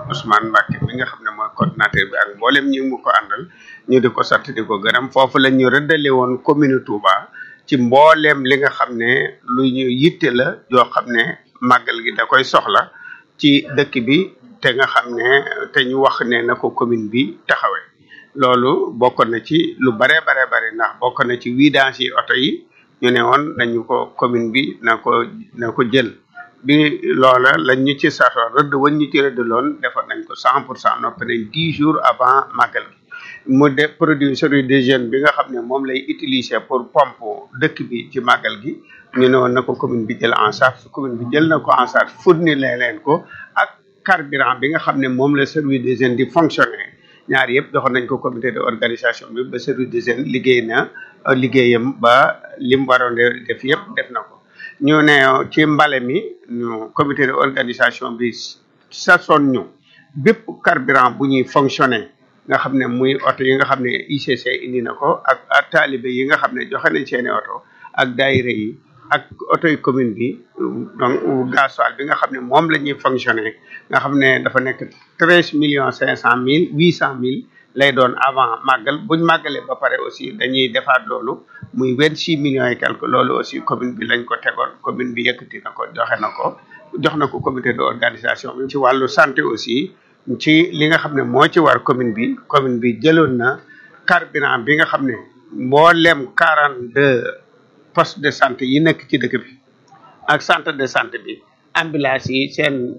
Ousmane Mbacke mi nga xam ne mooy coordinateur bi ak mboolem ñi mu ko àndal ñu di ko sant di ko gërëm foofu la ñu rëddale woon commune Touba ci mbooleem li nga xam ne lu ñu yitte la yoo xam ne màggal gi da koy soxla ci dëkk bi te nga xam ne te ñu wax ne na ko commune bi taxawee loolu bokk na ci lu bare bare bare ndax bokk na ci vidange yi oto yi ñu ne woon nañu ko commune bi na ko na ko jël bi loola lañ ñu ci sato rëdd wañ ñu ci rëdd loon defoon nañ ko cent pour cent noppi nañ dix jours avant màggal gi mu de produit service des jeunes bi nga xam ne moom lay utiliser pour pompe dëkk bi ci màggal gi ñu ne woon na ko commune bi jël en charge commune bi jël na ko en charge fournir leen ko ak carburant bi nga xam ne moom la service des jeunes di fonctionner ñaar yëpp joxoon nañ ko comité de organisation bi ba service des jeunes liggéey na liggéeyam ba lim waroon def yëpp def na ko ñu ne ci mbale mi ñu comité de organisation bi sasoon ñu bépp carburant bu ñuy fonctionner nga xam ne muy oto yi nga xam ne ICC indi na ko ak ak taalibe yi nga xam ne joxe nañ seeni oto ak daayira yi ak oto yi commune bi donc gasoil bi nga xam ne moom la ñuy fonctionner nga xam ne dafa nekk treize millions cinq cent mille huit cent mille lay doon avant màggal buñ màggalee ba pare aussi dañuy defaat loolu muy vingt six millions et quelque loolu aussi commune bi lañ ko tegoon commune bi yëkkati na ko joxe na ko jox na ko comité de organisation bi ci wàllu santé aussi ci li nga xam ne moo ci war commune bi commune bi jëloon na carburant bi nga xam ne mboolem quarante deux poste de santé yi nekk ci dëkk bi ak centre de santé bi ambulance yi seen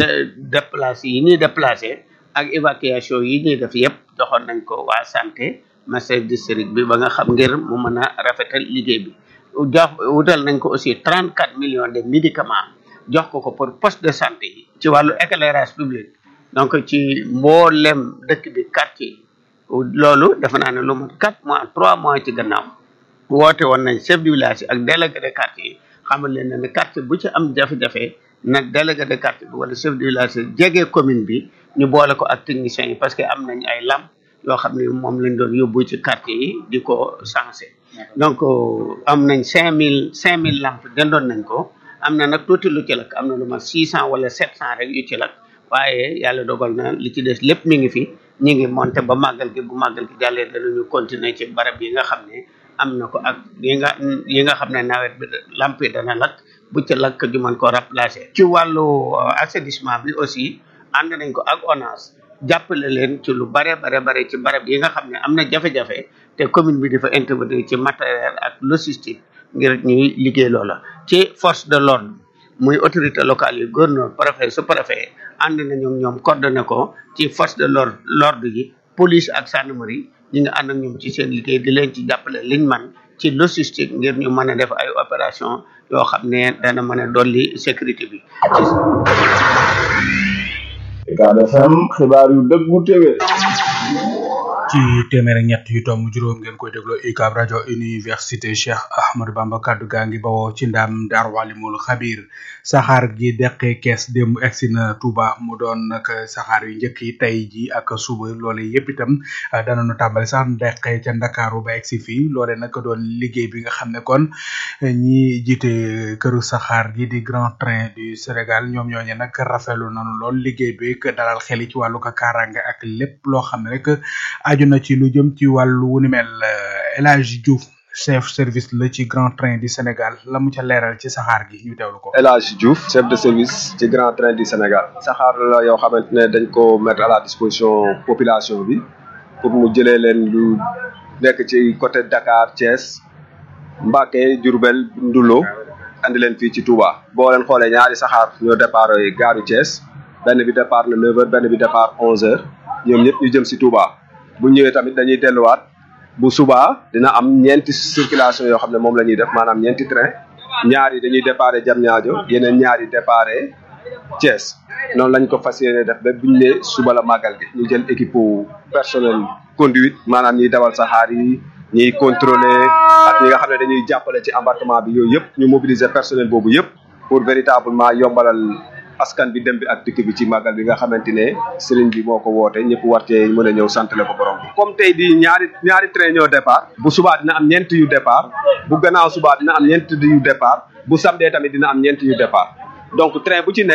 déplacé yi ñuy déplacé ak évacuation yi ñuy def yëpp joxoon nañ ko waa santé master district bi ba nga xam ngir mu mën a rafetal liggéey bi jox wutal nañ ko aussi trente quatre millions de médicaments jox ko ko pour poste de santé yi ci wàllu éclairage public donc ci mboolem dëkk bi quartier loolu dafa naa ne lu mat quatre mois trois mois ci gannaaw woote woon nañ chef du village ak délégué de quartier yi xamal leen ne quartier bu ci am jafe-jafe nag délégué de quartier bi wala chef du village jege commune bi ñu boole ko ak techniciens yi parce que am nañ ay lamp yoo xam ne moom lañ doon yóbbu ci quartier yi di ko sensé donc am nañ cinq mille cinq mille lamp dendoon nañ ko am na nag tuuti lu ci lakk am na lu mat six cent wala sept cent rek yu ci lakk waaye yàlla dogal na li ci des lépp mi ngi fi ñi ngi monté ba màggal gi bu màggal gi jàllee danañu continuer ci barab yi nga xam ne am na ko ak yi nga yi nga xam ne nawet bi lamp yi dana lakk bu ci lakk ju mën ko remplacer ci wàllu assainissement bi aussi ànd nañ ko ak ONAS jàppale leen ci lu bare bare bare ci barab yi nga xam ne am na jafe-jafe te commune bi dafa intervenir ci matériel ak logistique ngir ñuy liggéey loola ci force de l'ordre muy autorité locale yi gouverneur préfet sous préfet ànd nañu ñoom coordonné ko ci force de l'ordre l'ordre yi police ak gendarmerie ñi nga ànd ak ñoom ci seen liggéey di leen ci jàppale liñ man ci logistique ngir ñu mën a def ay opération yoo xam ne dana mën a dolli sécurité bi Ucab FM xibaar yu dëggu téwé ci téeméer ak ñett yu tomb juróom ngeen koy dégloo UCAB rajo université Cheikh Ahmadou Bamba kaddu gaa ngi bawoo ci ndam Daaru Walimul Xabir saxaar gi deqee kees démb egsi na Touba mu doon nag saxaar yu njëkk yi tey ji ak suba loole yëpp itam danañu tàmbali sax deqee ca Ndakaaru ba egsi fii loole nag doon liggéey bi nga xam ne kon ñi jiite këru saxaar gi di Grand Train du Sénégal ñoom ñooñe nag rafetlu nañu lool liggéey bi dalal xel yi ci wàllu ko kaaraange ak lépp loo xam ne rek aju na ci lu jëm ci wàllu wu ni mel El Hadj Diouf chef service la ci Grand Train du Sénégal la mu ca leeral ci saxaar gi ñu teewlu ko. El Hadj Diouf chef de service ci Grand Train du Sénégal. saxaar la yoo xamante ne dañ ko mettre à la disposition population bi pour mu jëlee leen lu nekk ci côté Dakar Thiès Mbacké Diourbel Ndoulo andi leen fii ci Touba. boo leen xoolee ñaari saxaar ñoo départ gaaru Thiès benn bi départ na 9h benn bi départ 11h ñoom ñëpp ñu jëm si Touba. bu ñëwee tamit dañuy delluwaat bu subaa dina am ñeenti circulation yoo xam ne moom la ñuy def maanaam ñeenti train ñaar yi dañuy déparé Diamniadio yeneen ñaar yi déparé Thiès noonu lañ ko fas yéene def ba buñ ne suba la màggal gi ñu jël équipe personnel conduite maanaam ñiy dawal saxaar yi ñiy contrôler ak ñi nga xam ne dañuy jàppale ci embarquement bi yooyu yëpp ñu mobiliser personnel boobu yëpp pour véritablement yombalal askan bi dem bi ak dikk bi ci màggal bi nga xamante ne sëriñ bi moo ko woote ñëpp war cee mën a ñëw santale ko borom bi comme tey di ñaari ñaari train ñoo départ bu subaa dina am ñeent yu départ bu gannaaw subaa dina am ñeent yu départ bu samedi tamit dina am ñeent yu départ donc train bu ci nekk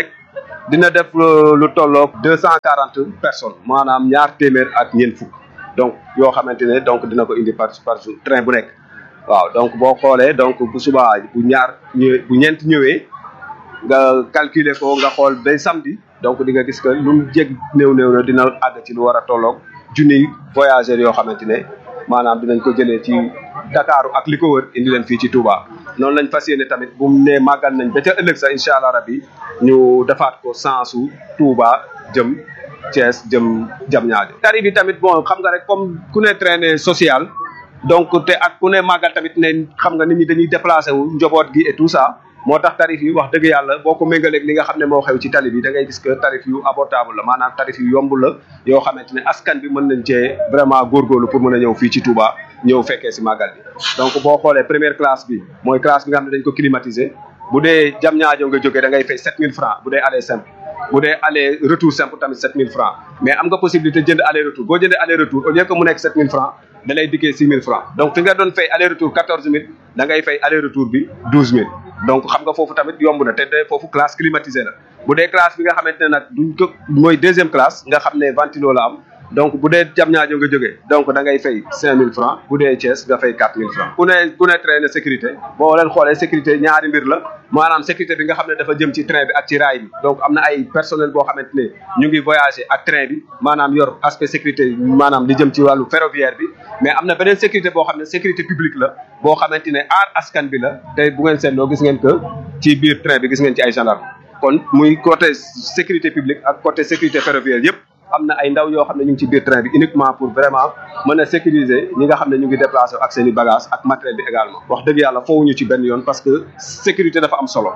dina def lu tolloog deux cent quarante personnes maanaam ñaar téeméer ak ñeent fukk donc yoo xamante ne donc dina ko indi par par jour train bu nekk waaw donc boo xoolee donc bu subaa bu ñaar ñëwee bu ñeent ñëwee nga calculer ko nga xool ba samedi donc di nga gis que lu mu jég néew néew na dina àgg ci lu war a tolloog junniy voyageurs yoo xamante ne maanaam dinañ ko jëlee ci Dakar ak li ko wër indi leen fii ci Touba noonu lañ fas yéene tamit bu mu nee màggal nañ ba ca ëllëg sax incha allah rabbi ñu defaat ko sensu Touba jëm Thiès jëm jam ñaajo tarif bi tamit bon xam nga rek comme ku ne traîner social donc te ak ku ne màggal tamit ne xam nga nit ñi dañuy déplacé wu njaboot gi et tout ça moo tax tarif yi wax dëgg yàlla boo ko méngaleeg li nga xam ne moo xew ci tali bi da ngay gis que tarif yu abordable la maanaam tarif yu yomb la yoo xamante ne askan bi mën nañ cee vraiment góorgóorlu pour mën a ñëw fii ci Touba ñëw fekkee si màggal bi donc boo xoolee première classe bi mooy classe bi nga xam ne dañ ko climatiser bu dee jam ñaajo nga jógee da ngay fay 7000 francs bu dee aller simple bu dee aller retour simple tamit 7000 francs mais am nga possibilité jënd aller retour boo jëndee aller retour au lieu que mu nekk 7000 francs da lay dikkee 6000 francs donc fi nga doon fay aller retour 14000 da ngay fay aller retour bi 12000 donc xam nga foofu tamit yomb na te de foofu classe climatisée la bu dee classe bi nga xamante ne nag duñ ko mooy deuxième classe nga xam ne ventilo la am donc bu dee jam ñaajo nga jógee donc da ngay fay 5000 francs bu dee Thiès nga fay 4000 francs ku ne ku ne train de sécurité boo leen xoolee sécurité ñaari mbir la maanaam sécurité bi nga xam ne dafa jëm ci train bi ak ci raay bi donc am na ay personnel boo xamante ne ñu ngi voyager ak train bi maanaam yor aspect sécurité maanaam li jëm ci wàllu ferroviaire bi mais am na beneen sécurité boo xam ne sécurité publique la boo xamante ne aar askan bi la te bu ngeen seetloo gis ngeen que ci biir train bi gis ngeen ci ay gendarme kon muy côté sécurité publique ak côté sécurité ferroviaire yëpp am na ay ndaw yoo xam ne ñu ngi ci biir train bi uniquement pour vraiment mën a sécuriser ñi nga xam ne ñu ngi déplacé ak seen i bagages ak matériel bi également wax dëgg yàlla foowuñu ci benn yoon parce que sécurité dafa am solo.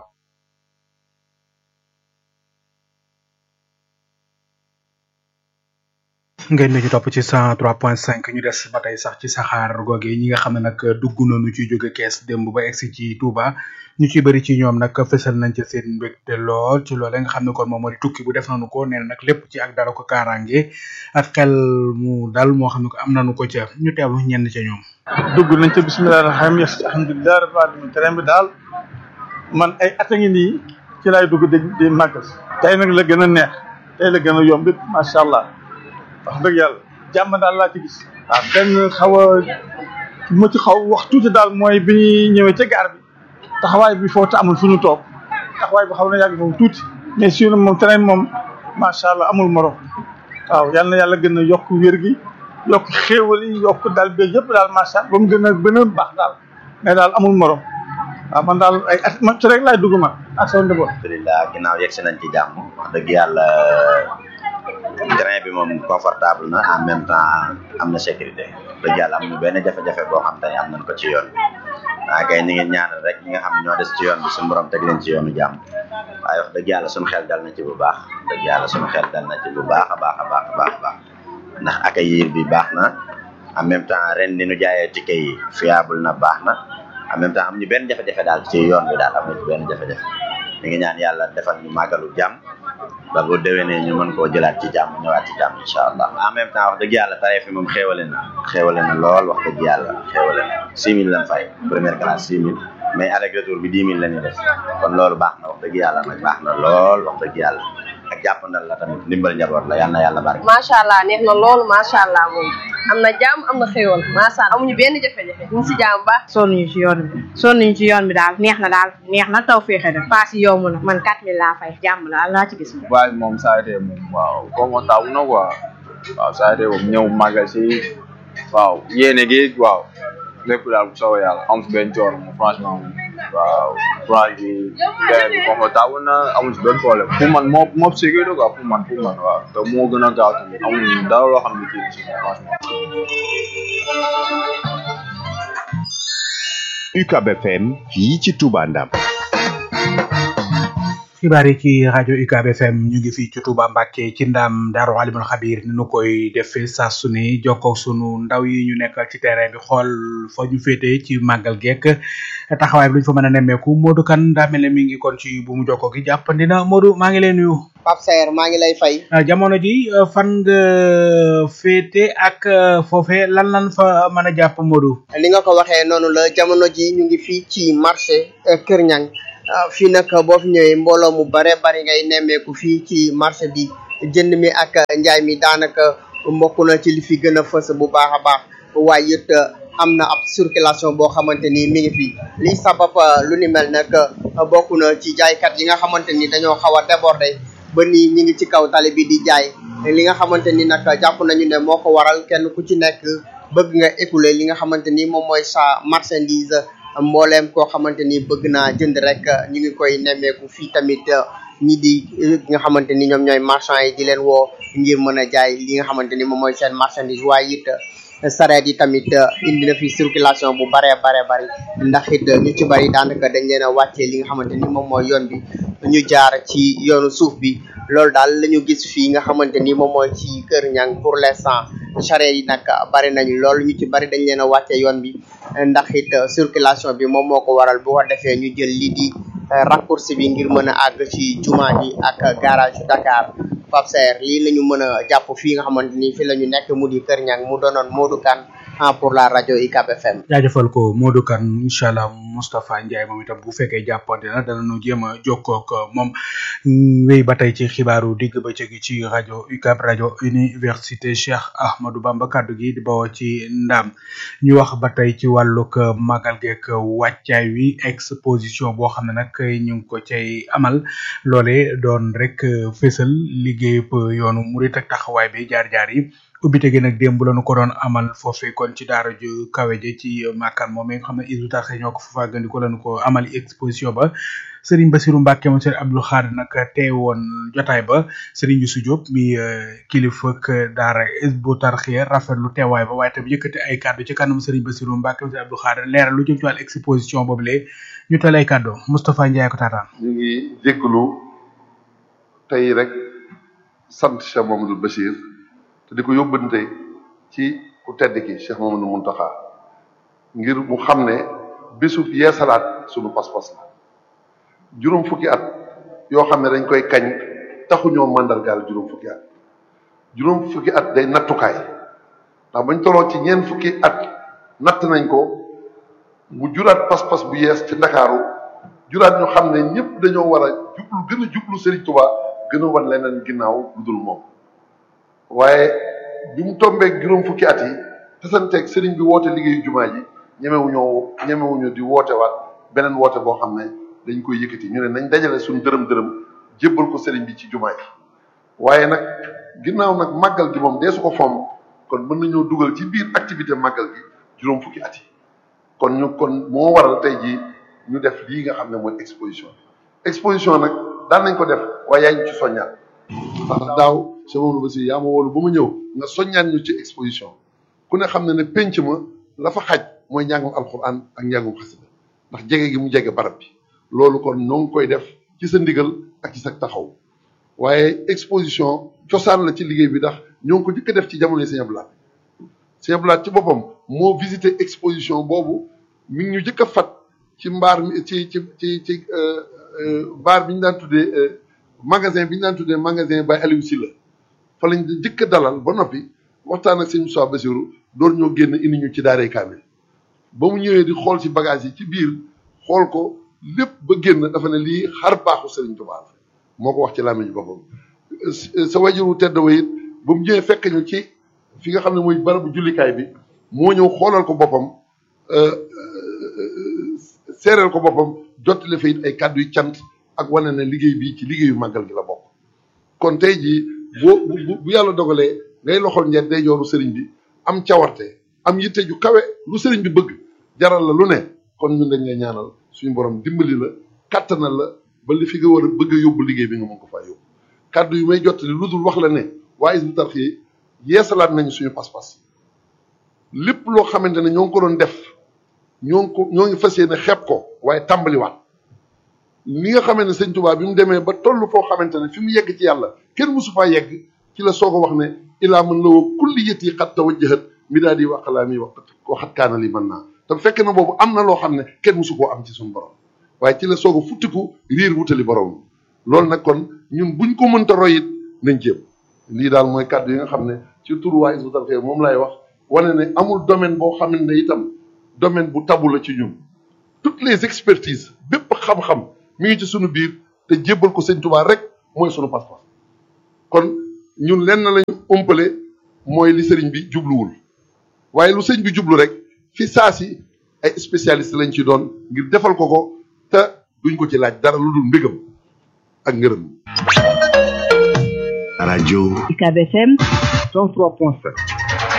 ngeen ñu topp ci cent trois point cinq ñu des ba tey sax ci saxaar googe ñi nga xam ne nag dugg nañu ci jóge kees démb ba egsi ci Touba ñu ci bëri ci ñoom nag fësal nañ ci seen mbégte lool ci loole nga xam ne kon moom moo di tukki bu def nañu ko nee na nag lépp ci ak dara ko kaaraange ak xel mu dal moo xam ne ko am nañu ko ca ñu teewlu ñenn ca ñoom. dugg nañ ca bisimilah rahmaani rahiim alhamdulilah rabbil alamin terrain bi daal man ay at a ngi nii ci laay dugg di di màggal tey nag la gën a neex tey la gën a yomb it macha allah. wax dëgg yàlla jàmm daal laa ci gis waaw benn xaw a mu ci xaw wax tuuti daal mooy bi ñuy ñëwee ca gaar bi taxawaay bi foofu te amul fu ñu toog taxawaay bi xaw na yàgg foofu tuuti mais sinon moom train moom macha allah amul morom waaw yal na yàlla gën a yokk wér gi yokk xéewal yi yokk daal ba yëpp daal macha allah ba mu gën a gën a baax daal mais daal amul morom waaw man daal ay at man ci rek laay dugg ma ak sama njaboot. alhamdulilah ginnaaw yegg si nañ ci jàmm wax dëgg yàlla train bi moom confortable na en même temps am na sécurité dëgg yàlla amuñu benn jafe-jafe boo xam te ne am nañ ko ci yoon waaye kay ni ngi ñaanal rek ñi nga xam ne ñoo des ci yoon bi suñu borom teg leen ci yoonu jàmm waaye wax dëgg yàlla suñu xel dal na ci bu baax dëgg yàlla suñu xel dal na ci bu baax a baax a baax a baax a baax ndax accueil bi baax na en même temps ren ni ñu jaayee ticket yi fiable na baax na en même temps am ñu benn jafe-jafe daal ci yoon bi daal am na ci benn jafe-jafe ñu ngi ñaan yàlla defal ñu màggalu jàmm ba bu déwénee ñu mën koo jëlaat ci jàmm ñëwaat ci jàmm incha allah en même temps wax dëgg yàlla tarif yi moom xéewale na xéewale na lool wax dëgg yàlla xéewale na six mille lañ fay première classe six mille mais avec retour bi dix mille la ñuy def kon loolu baax na wax dëgg yàlla nag baax na lool wax dëgg yàlla ak jàppandal la tamit ndimbal njaboot la yal na yàlla barke macha allah neex na loolu macha allah moom am na jàmm am na xéwal macha allah amuñu benn jafe-jafe ñu ngi si jàmm baax sonn ñu ci yoon bi sonn ñu ci yoon bi daal neex na daal neex na taw féexe na paas yi yomb na man 4000 laa fay jàmm la laa ci gis waaye moom saa yite moom waaw confortable na quoi waaw saa yite moom ñëw màggal si waaw yéene gi waaw lépp daal bu soobee yàlla am si benn coono moom franchement moom waaw courage bi terrain bi confortable na amul si benn problème pour man moo moo sécurité quoi pour man pour man waaw te moo gën a gaaw tamit amul dara loo xam ne kii si franchement UCAB FM fii ci Touba Ndam xibaar yi ci rajo UCAB FM ñu ngi fii ci Touba Mbacké ci ndam Daaru Alimul Xabir ni nu koy defee saa su ne jokkoo sunu ndaw yi ñu nekkal ci terrain bi xool fa ñu féete ci màggal geek taxawaay bi luñ fa mën a nemmeeku Modou Kane daa mel ne mi ngi kon ci bu mu jokkoo gi jàppandi na Modou maa ngi lay nuyu. Pape Saer maa ngi lay fay. jamono ji fan nga féete ak foofe lan lan fa mën a jàpp Modou. li nga ko waxee noonu la jamono ji ñu ngi fii ci marché Kër Ñang fii nag boo fi ñëwee mbooloo mu bare bari ngay nemmeeku fii ci marché bi jënd mi ak njaay mi daanaka mbokk na ci li fi gën a fës bu baax a baax waaye it am na ab circulation boo xamante ni mi ngi fi li sabab lu ni mel nag bokk na ci jaaykat yi nga xamante ni dañoo xaw a déborder ba ni ñi ngi ci kaw tali bi di jaay li nga xamante ni nag jàpp nañu ne moo ko waral kenn ku ci nekk bëgg nga écouler li nga xamante ni moom mooy sa marchandise mbooleem koo xamante ni bëgg naa jënd rek ñu ngi koy nemmeeku fii tamit ñi di nga xamante ni ñoom ñooy marchand yi di leen woo ngir mën a jaay li nga xamante ni moom mooy seen marchandise waaye it sareet yi tamit indi na fi circulation bu baree baree bari ndax it ñu ci bari daanaka dañ leen a wàccee li nga xamante ni moom mooy yoon bi ñu jaar ci yoonu suuf bi loolu daal la ñu gis fii nga xamante ni moom mooy ci Kër Ñang pour l'instant charrette yi nag bari nañu loolu ñu ci bari dañ leen a wàccee yoon bi ndax it circulation bi moom moo ko waral bu ko defee ñu jël lii di raccourci bi ngir mën a àgg ci jumaa ji ak garage Dakar Pape Saer lii la ñu mën a jàpp fii nga xamante ni fi la ñu nekk mu di Kër Ñang mu doonoon Modou Kane pour la rajo UCAB FM. jaajëfal ko Modou Kane incha allah Moustapha Ndiaye moom itam bu fekkee jàppante na danañu jéem a jokkoo ak moom wéy ba tey ci xibaaru digg bëccëg gi ci rajo UCAB rajo université Cheikh Ahmadou Bamba kaddu gi di bawoo ci ndam ñu wax ba tey ci wàllug magal geek wàccaay wi exposition boo xam ne nag ñu ngi ko cay amal loole doon rek fésal liggéeyub yoonu murit ak taxawaay bi jaar-jaar yi. ubbite gi nag démb lañu ko doon amal foofee kon ci daara ju kawe ji ci makkaan moom nga xam ne Hizbut Tarqiyyah ñoo ko fa fàggandiko lañu ko amal exposition ba Serigne Bassirou Mbacke moom Serigne Abdou Khadre nag teewoon jotaay ba Serigne Youssou Diop mi kilifa ak daara Hizbut Tarqiyyah rafetlu teewaay ba waaye tam yëkkati ay kàddu ci kanam Serigne Bassirou Mbacke moom Serigne Abdou Khadre leeral lu jëm ci wàllu exposition boobu lee ñu tal ay kàddu Moustapha Ndiaye ko taataan ñu ngi jégalu tey rek sant Cheikh Mamadou Bachir te di ko yóbbante ci ku tedd ki Cheikh Mamadou Muntaxa ngir mu xam ne bésub yeesalaat sunu pas-pas la juróom fukki at yoo xam ne dañ koy kañ taxuñoo màndargaal juróom fukki at juróom fukki at day nattukaay ndax bañ toloo ci ñeent fukki at natt nañ ko mu juraat pas-pas bu yees ci ndakaaru juraat ñu xam ne ñëpp dañoo war a jublu gën a jublu Serigne Touba gën a wan leneen ginnaaw lu dul moom waaye bi mu tombeeg juróom fukki at yi tasanteeg sëriñ bi woote liggéeyu jumaa ji ñemewuñoo ñemewuñu di woote waat beneen woote boo xam ne dañ koy yëkkati ñu ne nañ dajale suñ dërëm dërëm jébbal ko sëriñ bi ci jumaa ji waaye nag ginnaaw nag màggal gi moom dee su ko fomm kon mën nañoo dugal ci biir activité màggal gi juróom fukki at yi kon ñu kon moo waral tey jii ñu def lii nga xam ne mooy exposition exposition nag daan nañ ko def waaye yaa ngi ci soññaat ndax daaw Cheikh Mamadou Bassir yaa ma woolu ba ma ñëw nga soññaan ñu ci exposition ku ne xam ne ne penc ma la fa xaj mooy njàngum alxuraan ak njàngum xasida ndax jege gi mu jege barab bi loolu kon ñoo ngi koy def ci sa ndigal ak ci sa taxaw waaye exposition cosaan la ci liggéey bi ndax ñoo ngi ko jëkk a def ci jamono Sëñ Abdou Lahad Sëñ Abdou Lahad ci boppam moo visité exposition boobu mi ngi ñu jëkk a fat ci mbaar mi ci ci ci ci baar bi ñu daan tuddee magasin bi ñu daan tuddee magasin Baye Aliou Sylla fa lañ jëkk a dalal ba noppi waxtaan ak sëñ Moussa Bassirou door ñoo génn indi ñu ci daaray kaamil ba mu ñëwee di xool ci bagage yi ci biir xool ko lépp ba génn dafa ne lii xar baaxu Serigne Touba la moo ko wax ci làmmiñ boppam sa wajuru tedd wa it ba mu ñëwee fekk ñu ci fi nga xam ne mooy barabu jullikaay bi moo ñëw xoolal ko boppam seereel ko boppam jottali fa it ay kàddu yu cant ak wane ne liggéey bii ci liggéeyu màggal gi la bokk kon tey jii boo bu bu yàlla dogalee ngay loxol njeen day jooru sëriñ bi am cawarte am yitte ju kawe lu sëriñ bi bëgg jaral la lu ne kon ñun dañ lay ñaanal suñu borom dimbali la kattanal la ba li fi nga war a bëgg a yóbbu liggéey bi nga mën ko faa yóbbu kàddu yu may jottali lu dul wax la ne waa Hizbut Tarqiyyah yeesalaat nañu suñu pas-pas lépp loo xamante ne ñoo ngi ko doon def ñoo ngi ko ñoo ngi fas yéene xeeb ko waaye tàmbaliwaat li nga xamante ne sëñ Tuubaa bi mu demee ba toll foo xamante ne fi mu yegg ci yàlla kenn musu faa yegg ci la soog a wax ne ilaa mën la woo kulli yët yi xat tawajjahat mi daal di waqalaa mi waqat waxat kaana li mën naa te fekk na boobu am na loo xam ne kenn musu koo am ci suñu borom waaye ci la soog a futtiku riir wutali borom loolu nag kon ñun buñ ko mënta roy it nañ jéem lii daal mooy kàddu yi nga xam ne ci turu waa Hizbut Tarqiyyah moom lay wax wane ne amul domaine boo xamante ne itam domaine bu tabu la ci ñun toutes les expertises bépp xam-xam mi ngi ci sunu biir te jébbal ko sëñ Tuubaa rek mooy sunu pas-pas kon ñun lenn lañu ëmpale mooy li sëriñ bi jubluwul waaye lu sëñ bi jublu rek fi saa si ay spécialiste lañ ci doon ngir defal ko ko te duñ ko ci laaj dara lu dul mbégam ak ngërëm rajo UCAB FM 103.7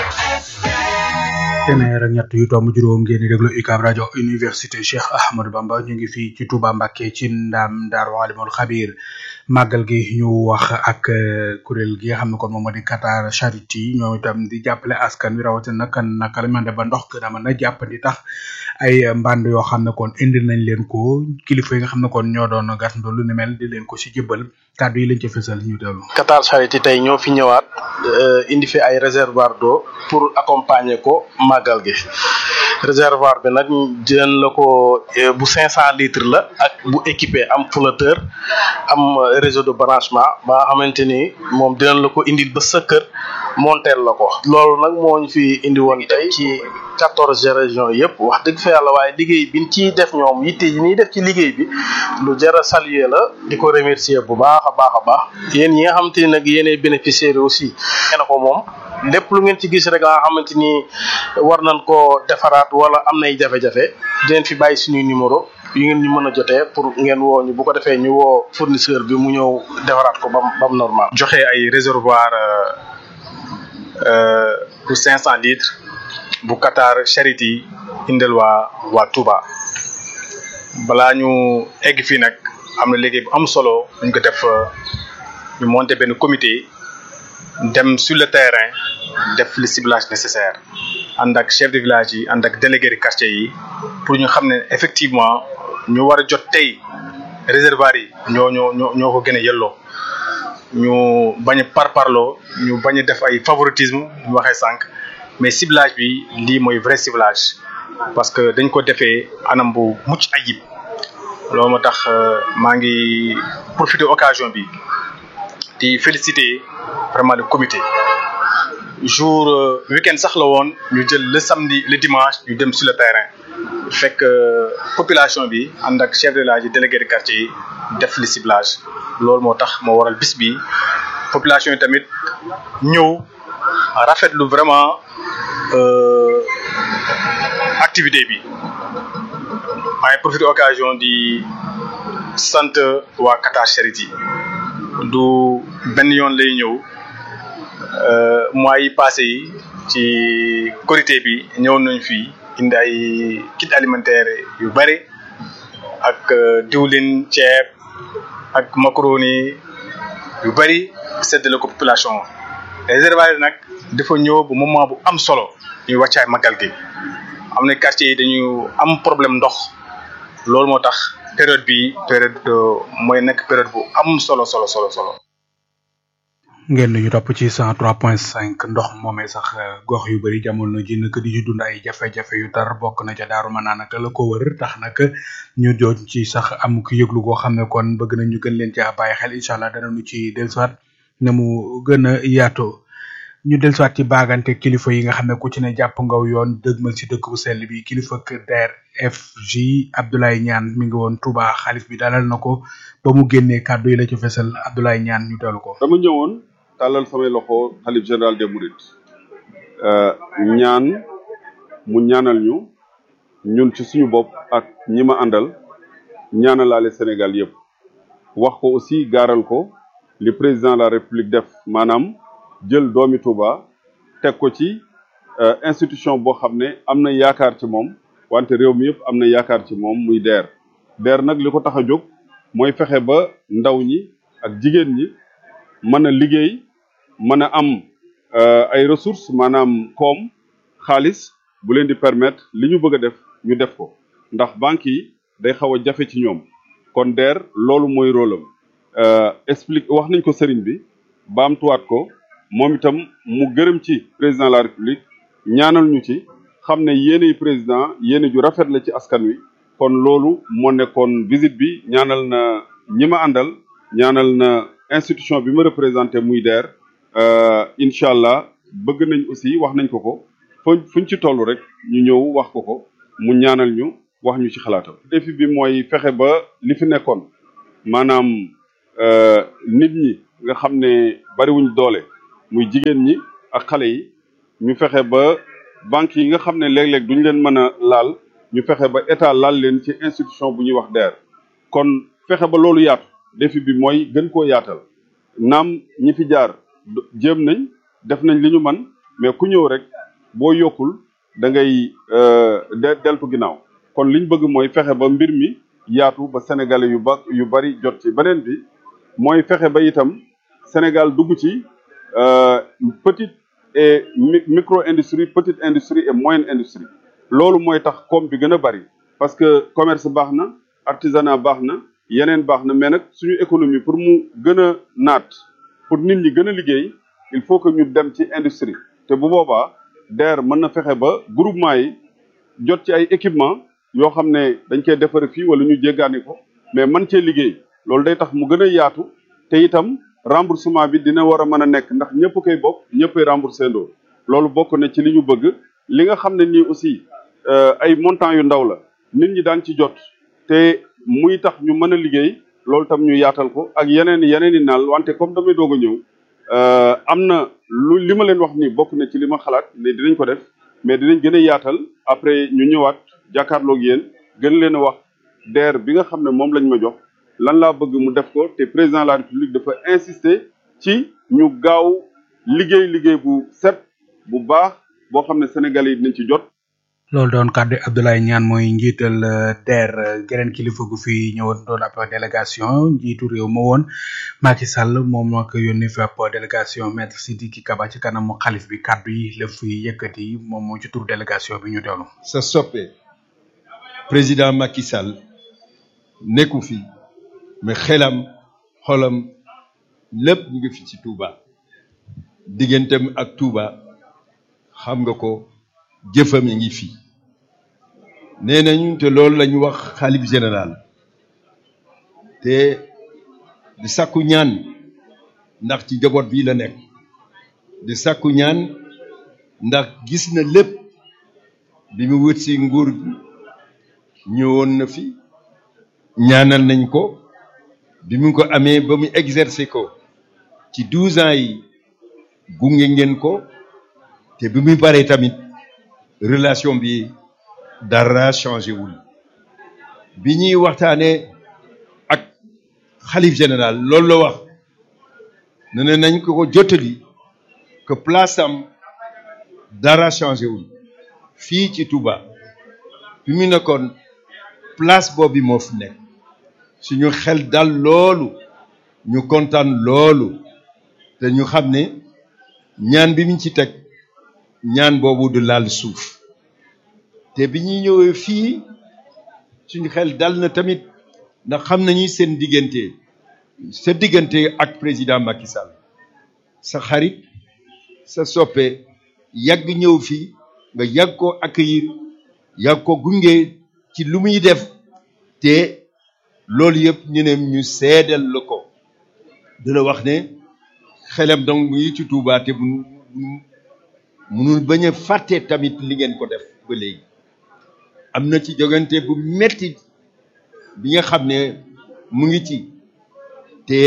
téeméer ak ñett yu tomb juróom ngeen di déglu UCAB rajo université Cheikh Ahmadou Bamba ñu ngi fii ci Touba Mbacké ci ndam Daaru Alimul Xabir màggal gi ñu wax ak euh, kuréel gi nga xam ne kon moom moo di Qatar Charity ñoom itam di jàppale askan wi rawatina naka naka la ñu mën a def ba ndox gën a mën a jàppandi tax ay mbànd yoo xam ne kon indi nañ leen ko kilifa yi nga xam ne kon ñoo doon gàttandu lu ni mel di leen ko si jëbbal kàddu yi lañ ca fësal ñu teewlu. Qatar Charity tey ñoo fi ñëwaat euh, indi fi ay réservoir d'eau pour accompagner ko màggal gi réservoir bi nag jën la ko euh, bu 500 litres la ak bu équipé am flotteur am euh, réseau de branchement ba nga xamante ni moom dinañ la ko indil ba sa kër monteel la ko loolu nag moo ñu fi indi woon tey ci quatorze régions yëpp wax dëgg fa yàlla waaye liggéey bi ciy def ñoom yitte yi ñuy def ci liggéey bi lu jar a saluer la di ko remercier bu baax a baax a baax yéen ñi nga xamante ni nag yéenay bénéficiaires aussi ngeen ko moom lépp lu ngeen ci gis rek nga xamante ni war nañ ko defaraat wala am nay jafe-jafe dinañ fi bàyyi suñuy numéro yu ngeen ñu mën a jotee pour ngeen woo ñu bu ko defee ñu woo fournisseur bi mu ñëw defaraat ko bam bam normal joxe ay réservoir bu 500 litres bu Qatar Charity indil waa waa Touba balaa ñu egg fii nag am na liggéey bu am solo ñu ko def ñu monté benn comité dem sur le terrain def le ciblage nécessaire ànd ak chef de village yi ànd ak délégué de quartier yi pour ñu xam ne effectivement ñu war a jot tey réservoir yi ñoo ñoo ñoo ñoo ko gën a yelloo ñu bañ a parparloo ñu bañ a def ay favoritisme ñu waxee sànq mais ciblage bi lii mooy vrai ciblage parce que dañ ko defee anam bu mucc ayib loolu moo tax maa ngi profiter occasion bi di féliciter vraiment le comité jour week-end sax la woon ñu jël le samedi le dimanche ñu dem sur le terrain fekk population bi ànd ak chef de village yi délégué de quartier yi def le ciblage loolu moo tax moo waral bis bi population yi tamit ñëw rafetlu vraiment activité bi maa ngi profité occasion di sant waa Qatar Charity du benn yoon lay ñëw mois yi passé yi ci korité bi ñëw nañ fii indi ay kit alimentaire yu bari ak diwlin ceeb ak macaroni yu bari séddale ko population réservoir yi nag dafa ñëw bu moment bu am solo ñuy wàccaay magal gi am na quartier yi dañu am problème ndox loolu moo tax période bi période mooy nekk période bu am solo solo solo solo ngeen ñu topp ci 103.5 ndox moomee sax gox yu bari jamono ji nag di ci dund ay jafe-jafe yu tar bokk na ca daaru ma naan ak la ko wër tax nag ñu jooj ci sax am ku yëglu goo xam ne kon bëgg na ñu gën leen caa bàyyi xel incha allah danañu ci dellusiwaat na mu gën a yaatoo ñu dellusiwaat ci baagante kilifa yi nga xam ne ku ci ne jàpp ngaw yoon dëgmal ci dëkk bu sell bi kilifa kër DRFJ Abdoulaye Niane mi ngi woon Touba xalif bi dalal na ko ba mu génnee kàddu yi la ci fesal Abdoulaye Niane ñu teelu ko. dama ñëwoon tàllal samay loxo xalif général des Mourides ñaan mu ñaanal ñu ñun ci suñu bopp ak ñi ma àndal ñaanalaale Sénégal yëpp wax ko aussi gaaral ko li président de la République def maanaam jël doomi Touba teg ko ci institution boo xam ne am na yaakaar ci moom wante réew mi yëpp am na yaakaar ci moom muy DER DER nag li ko tax a jóg mooy fexe ba ndaw ñi ak jigéen ñi mën a liggéey mën a am ay ressources maanaam koom xaalis bu leen di permettre li ñu bëgg a def ñu def ko ndax banques yi day xaw a jafe ci ñoom kon DER loolu mooy rôle am explique wax nañ ko sëriñ bi baamtuwaat ko moom itam mu gërëm ci président de la république ñaanal ñu ci xam ne yéeney président yéene ju rafet la ci askan wi kon loolu moo nekkoon visite bi ñaanal na ñi ma àndal ñaanal na institution bi ma représenté muy DER incha allah bëgg nañ aussi wax nañ ko ko fu fuñ ci toll rek ñu ñëw wax ko ko mu ñaanal ñu wax ñu ci xalaatam. défi bi mooy fexe ba li fi nekkoon maanaam nit ñi nga xam ne bariwuñ doole muy jigéen ñi ak xale yi ñu fexe ba banques yi nga xam ne léeg-léeg duñ leen mën a laal ñu fexe ba état laal leen ci institution bu ñuy wax DER. kon fexe ba loolu yaatu défi bi mooy gën koo yaatal naam ñi fi jaar jéem nañ def nañ li ñu man mais ku ñëw rek boo yokkul da ngay de deltu ginnaaw kon liñ bëgg mooy fexe ba mbir mi yaatu ba sénégalais yu ba yu bari jot ci beneen bi mooy fexe ba itam Sénégal dugg ci petite et micro industrie petite industrie et moyenne industrie loolu mooy tax koom bi gën a bari parce que commerce baax na artisanat baax na yeneen baax na mais nag suñu économie pour mu gën a naat pour nit ñi gën a liggéey il faut que ñu dem ci industrie te bu boobaa DER mën na fexe ba groupement yi jot ci ay équipement yoo xam ne dañ koy defare fii wala ñu jéggaani ko mais man cee liggéey loolu day tax mu gën a yaatu te itam remboursement bi dina war a mën a nekk ndax ñëpp koy bokk ñëppay remboursé ndoo loolu bokk na ci li ñu bëgg li nga xam ne nii aussi ay montant yu ndaw la nit ñi daan ci jot te muy tax ñu mën a liggéey loolu tam ñu yaatal ko ak yeneen yeneen i naal wante comme damay doog a ñëw am na lu li ma leen wax nii bokk na ci li ma xalaat ne dinañ ko def mais dinañ gën a yaatal après ñu ñëwaat jàkkaarloog yéen gën leen a wax DER bi nga xam ne moom lañ ma jox lan laa bëgg mu def ko te président de la république dafa insister ci ñu gaaw liggéey liggéey bu set bu baax boo xam ne sénégalais yi dinañ ci jot. loolu doon kàddu Abdoulaye Niane mooy njiital DER geneen kilifa gu fi ñëwoon doon ab délégation njiitu réew ma woon Macky Sall moom moo ko yónni fi ab délégation maître Sidiki Kaba ci kanamu xalif bi kàddu yi la fi yëkkati moom moo ci tur délégation bi ñu teewlu. sa soppe président Macky Sall nekku fi mais xelam xolam lépp mu ngi fi ci Touba digganteem ak Touba xam nga ko. jëfam yi ngi fi nee nañu te loolu lañu wax xalif général te di sàkku ñaan ndax ci jaboot bi la nekk di sàkku ñaan ndax gis na lépp bi mu wët si nguur gi ñëwoon na fi ñaanal nañ ko bi mu ko amee ba mu exercer ko ci douze ans yi gunge ngeen ko te bi muy paree tamit relation bi dara changé wul bi ñuy waxtaanee ak xalif général loolu la wax ne ne nañ ko ko jottali que place am dara changé wul fii ci Touba fi mu nekkoon place boobu moo fi nekk suñu xel dal loolu ñu kontaan loolu te ñu xam ne ñaan bi mu ci teg ñaan boobu du laal suuf te bi ñuy ñëwee fii suñu xel dal na tamit ndax xam nañu seen diggante sa diggante ak président Macky Sall sa xarit sa soppe yàgg ñëw fii nga yàgg ko accueillir yàgg ko gunge ci lu muy def te loolu yëpp ñu ne ñu seedal la ko di la wax ne xelam donc mu ngi ci Touba te bu munul bañ a fàtte tamit li ngeen ko def ba léegi am na ci jogante bu metti bi nga xam ne mu ngi ci te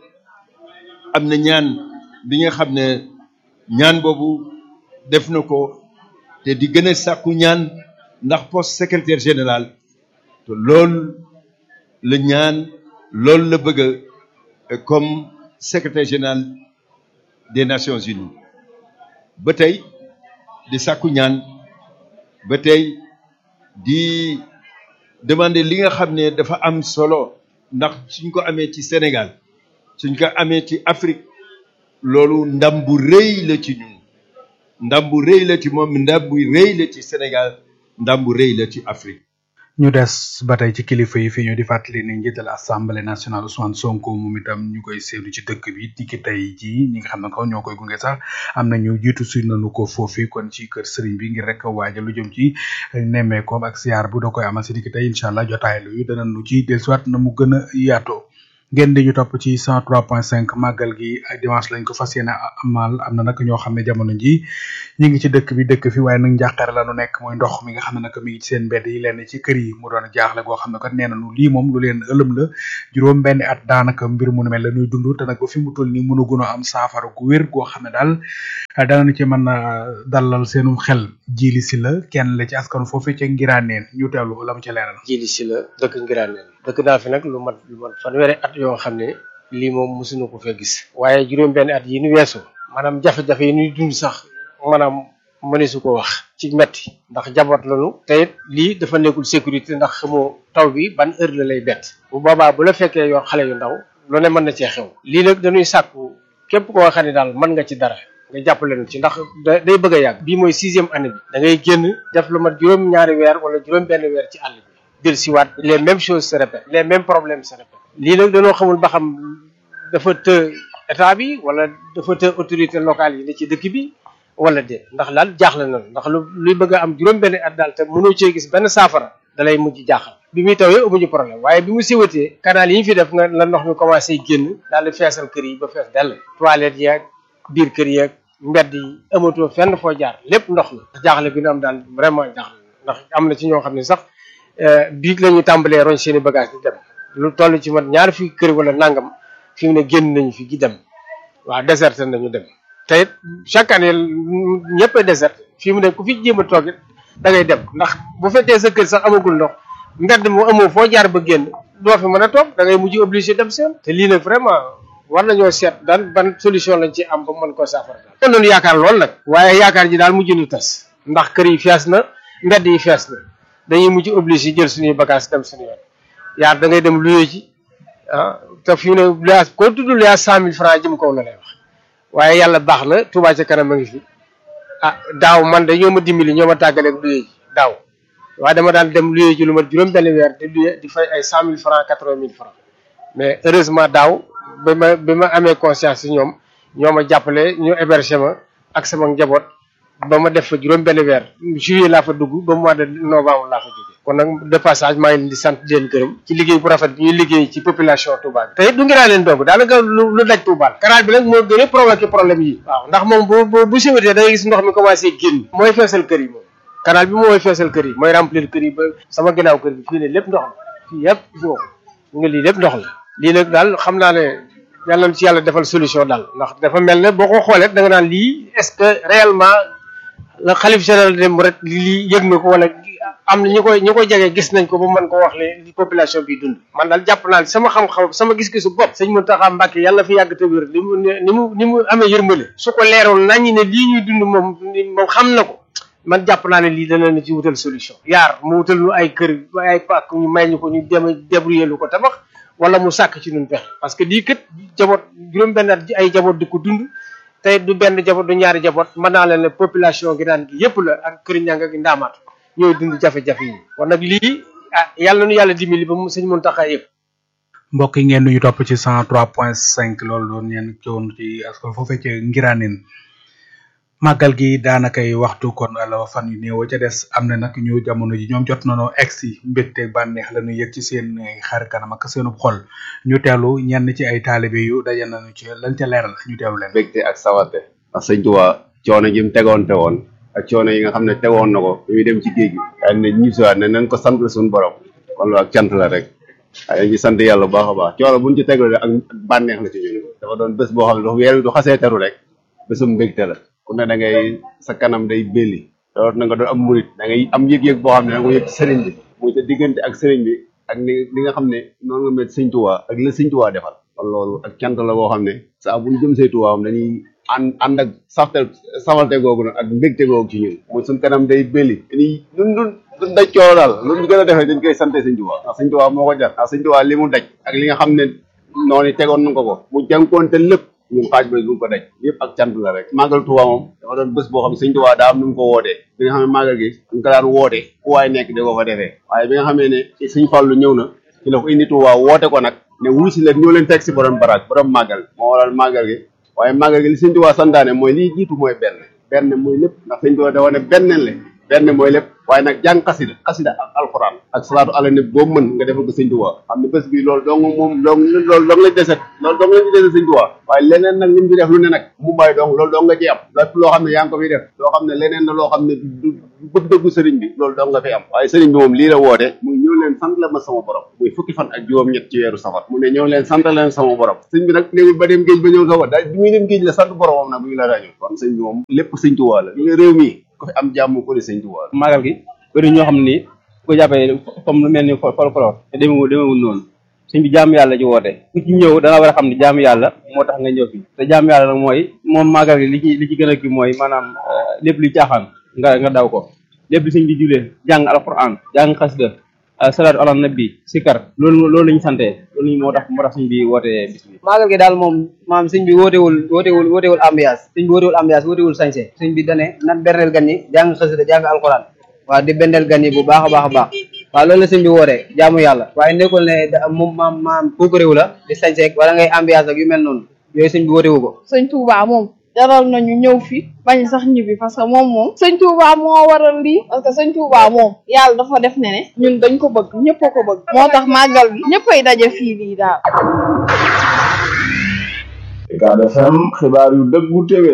am na ñaan bi nga xam ne ñaan boobu def na ko te di gën a sàkku ñaan ndax poste secrétaire général te loolu la ñaan loolu la bëgg comme secrétaire général des Nations Unies ba tey di sàkku ñaan ba tey di demander li nga xam ne dafa am solo ndax suñ ko amee ci Sénégal suñ ko amee ci Afrique loolu ndam bu rëy la ci ñun ndam bu rëy la ci moom ndam bu rëy la ci Sénégal ndam bu rëy la ci Afrique ñu des ba tey ci kilifa yi fi ñu di fàttali ne njiital assemblée nationale Ousmane Sonko moom itam ñu koy seetlu ci dëkk bi tiki tey jii ñi nga xam ne ko ñoo koy gunge sax am na ñu jiitu suñ nañu ko foofi kon ci kër sëriñ bi ngir rek waajal lu jëm ci nemmeekoom ak siyaar bu da koy amal si tiki tey incha allah jotaay lu yu dana nu ci dellusiwaat na mu gën a yaatoo ngeen di ñu topp ci 103.5 màggal gi ay dimanche lañ ko fas yéene amal am na nag ñoo xam ne jamono ji ñu ngi ci dëkk bi dëkk fi waaye nag njàqare la nu nekk mooy ndox mi nga xam ne nag mi ngi ci seen mbedd yi lenn ci kër yi mu doon jaaxle goo xam ne kat nee nañu lii moom lu leen ëlëm la juróom benn at daanaka mbir mu nu mel la ñuy dund te nag ba fi mu toll nii mënaguñu am saafara gu wér goo xam ne daal danañu ci mën a dalal seenu xel jili si la kenn la ci askan foofu ca ngiraaneen ñu teewlu la mu ca leeral jili si la dëkk ngiraaneen dëkk naa fi nag lu mat lu mat fanweeri at yoo xam ne lii moom mosuñu ko fee gis waaye juróom benn at yi ñu weesu maanaam jafe-jafe yi ñuy dund sax maanaam mëneesu ko wax ci metti ndax jaboot lañu te it lii dafa nekkul sécurité ndax xamoo taw bi ban heure la lay bett bu boobaa bu la fekkee yoo xale yu ndaw lu ne mën na cee xew lii nag dañuy sàkku képp koo xam ne daal mën nga ci dara nga jàppale nu ci ndax day bëgg a yàgg bii mooy sixième année bi da ngay génn def lu mat juróom ñaari weer wala juróom benn weer ci àll bi del siwaat les mêmes choses se répètent les mêmes problèmes se répètent lii nag dañoo xamul ba xam dafa të état bi wala dafa të autorité locale yi ne ci dëkk bi wala déet ndax daal jaaxle na ndax lu luy bëgg a am juróom benn at daal te mënoo cee gis benn saafara dalay mujj jaaxal bi muy tawee amuñu problème waaye bi mu siwatee canal yi ñu fi def nga la ndox mi commencé génn daal di feesal kër yi ba fees dell toilette yeeg biir kër yeeg mbedd yi amatoo fenn foo jaar lépp ndox la jaaxle bi ñu am daal vraiment jaaxle ndax am na ci ñoo xam ne sax biig la ñu tàmbalee roñ seen i bagage di dem lu toll ci mat ñaar fi kër wala nangam fi mu ne génn nañu fi gi dem waaw déserté nañu dem te it chaque année ñëpp a déserté fi mu ne ku fi jéem a toog it da ngay dem ndax bu fekkee sa kër sax amagul ndox mbedd mu amoo foo jaar ba génn doo fi mën a toog da ngay mujj obligé dem seen te lii nag vraiment war nañoo seet daan ban solution lañ ci am ba mën koo saafara daal kon noonu yaakaar lool nag waaye yaakaar ji daal mujj nu tas ndax kër yi fees na mbedd yi fees na dañuy mujj obligé jël suñuy bagage dem suñu yoon yaar da ngay dem luyee ci ah te fi mu ne luyaas koo tudd luyaas cent mille francs jëm kaw la lay wax waaye yàlla baax na Touba ca kanam a ngi fi ah daaw man de ñoo ma dimbali ñoo ma tàggaleeg luyee ji daaw waaye dama daan dem luyee ji lu mat juróom benn weer di luyee di fay ay cent mille francs quatre vingt mille francs mais heureusement daaw ba ma bi ma amee conscience si ñoom ñoo ma jàppale ñu hébergé ma ak sama njaboot ba ma def fa juróom benn weer juillet laa fa dugg ba mois de novembre laa fa jóge kon nag de passage maa ngi leen di sant di leen gërëm ci liggéey bu rafet bi ñuy liggéey ci population Touba bi te it du ngi naa leen doog daanaka lu lu daj Touba canal bi nag moo gën a provoqué problème yi waaw ndax moom bu bu bu siwatee da ngay gis ndox mi commencé génn mooy feesal kër yi moom canal bi mooy feesal kër yi mooy remplir kër yi ba sama ginnaaw kër bi fii ne lépp ndox la fii yëpp boo nga lii lépp ndox la lii nag daal xam naa ne yàlla na ci yàlla defal solution daal ndax dafa mel ne boo ko xoolee da nga naan lii est-ce que réellement la xalif général dem rek lii yëg na ko wala am na ñi koy ñi koy jege gis nañ ko ba mën ko wax le li population bi dund man daal jàpp naa sama xam-xam sama gis-gisu bopp sëñ Mountakha Mbacké yàlla fi yàgg te wér ni mu ni mu ni mu amee yërmale su ko leeroon nañu ne lii ñuy dund moom moom xam na ko man jàpp naa ne lii dana na ci wutal solution yaar mu wutal ñu ay kër ay pàkk ñu may ñu ko ñu dem débrouiller lu ko tabax wala mu sàkk ci ñun pexe parce que lii kat jaboot juróom benn at ay jaboot di ko dund tey du benn jaboot du ñaari jaboot mën naa leen ne population gi naan gi yëpp la ak kër ñanga gi ndaamaatu ñooy dund jafe-jafe yi kon nag lii ah yàlla nu yàlla dimbali ba mu sëñ Mountakha yëpp mbokk yi ngeen nuyu topp ci 103.5 loolu doon ngeen ci woon ci askan foofee ci ngiraanin màggal gi daanakay waxtu kon ala fan yu néew ca des am na nag ñu jamono ji ñoom jot nañoo egsi mbégte bànneex la ñu yëg ci seen xar kanam ak seenu xol ñu teelu ñenn ci ay taalibe yu daje nañu ci lañ ca leeral ñu teelu leen mbégte ak sawarte ndax sëñ Tuubaa coono ji mu tegoonte woon ak coono yi nga xam ne tegoon na ko bi muy dem ci géej gi daal ne ñu siwaat ne nañ ko sant suñu borom kon loolu ak cant la rek waaye ñu sant yàlla bu baax a baax coono buñ ci teglu rek ak bànneex la ci ñun dafa doon bés boo xam ne du weer wi du xasee teru rek bésum mbégte la ku ne da ngay sa kanam day belli loolu na nga doon am murit da ngay am yëg-yëg boo xam ne da nga ko yëg ci sëriñ bi muy sa diggante ak sëriñ bi ak ni li nga xam ne noonu nga met sëñ Tuubaa ak la sëñ Tuubaa defal kon loolu ak cant la boo xam ne saa bu ñu jëm say Tuubaa am dañuy ànd ànd ak safte safalte googu nag ak mbégte googu ci ñun muy suñ kanam day belli dañuy ñun dun duñ daj coono daal lu ñu gën a defee dañ koy sante sëñ Tuubaa ndax sëñ Tuubaa moo ko jar ndax sëñ Tuubaa li mu daj ak li nga xam ne noonu tegoon na ko ko mu jànkoonte lépp ñun xaaj ba du ko daj yëpp ak cant la rek màggal Tuubaa moom dafa doon bés boo xam ne sëñ Tuubaa daa am nu mu ko wootee bi nga xam ne màggal gi ñu ko daan woote fu waay nekk di ko fa defee waaye bi nga xamee ne sëñ Fallu ñëw na ci la ko indi Tuubaa woote ko nag ne wuy si leen ñoo leen teg si borom baraag borom màggal moo waral màggal gi waaye màggal gi li sëñ Tuubaa santaane mooy lii jiitu mooy benn benn mooy lépp ndax sëñ Tuubaa dafa ne benneen le benn mooy lépp waaye nag jàng xasida xasida ak alxuraan ak salaatu ala nabi boobu mën nga defal ko sëñ Tuubaa xam ne bés bi loolu dong moom dong loolu dong lañ deset loolu dong lañ deset sëñ Tuubaa waaye leneen nag lim bi def lu ne nag mu bàyyi dong loolu dong nga ci am lépp loo xam ne yaa ngi ko fiy def loo xam ne leneen la loo xam ne du bëgg-bëggu sëriñ bi loolu dong nga fi am waaye sëriñ bi moom lii la woote muy ñëw leen sant la ma sama borom muy fukki fan ak juróom-ñett ci weeru safar mu ne ñëw leen sant leen sama borom sëñ bi nag néewul ba dem géej ba ñëw safar daal bi muy dem géej la sant boromam nag bu ñu la rajo kon sëñ bi moom lépp sëñ Tuubaa la li nga réew mi ko fi am jàmm ko di sëñ Tuubaa la magal gi bëri ñoo xam ni ko jàppee comme lu mel ni folklore te demewul demewul noonu sëñ bi jaamu yàlla ci woote ku ci ñëw da nga war a xam ne jaamu yàlla moo tax nga ñëw fi te jaamu yàlla nag mooy moom magal gi li ci li ci gën a kii mooy maanaam lépp luy caaxaan nga nga daw ko lépp li sëñ bi julee jàng alquran jàng xasida salaatu ala nabi sikar loolu loolu lañu sante loolu moo tax moo tax sëñ bi woote bis bi maagal gi daal moom maam sëñ bi wootewul wootewul wootewul ambiance sëñ bi wootewul ambiance wootewul sañse sëñ bi dane nan berneel gan ñi jàng xasida jàng alquran waaw di bendeel gan yi bu baax a baax a baax waaw loolu la sëñ bi wootee jaamu yàlla waaye nekkul ne moom maam maam kooku réew la di sañseeg wala ngay ambiance ak yu mel noonu yooyu sëñ bi wootewu ko sëñ Touba moom jaral nañu ñëw fi bañ sax ñibbi parce que moom moom sëñ Touba moo waral lii parce que sëñ Touba moom yàlla dafa def ne ne ñun dañ ko bëgg ñëpp a ko bëgg moo tax màggal bi ñëppay daje fii lii daal Ucab FM xibaar yu dëggu téwé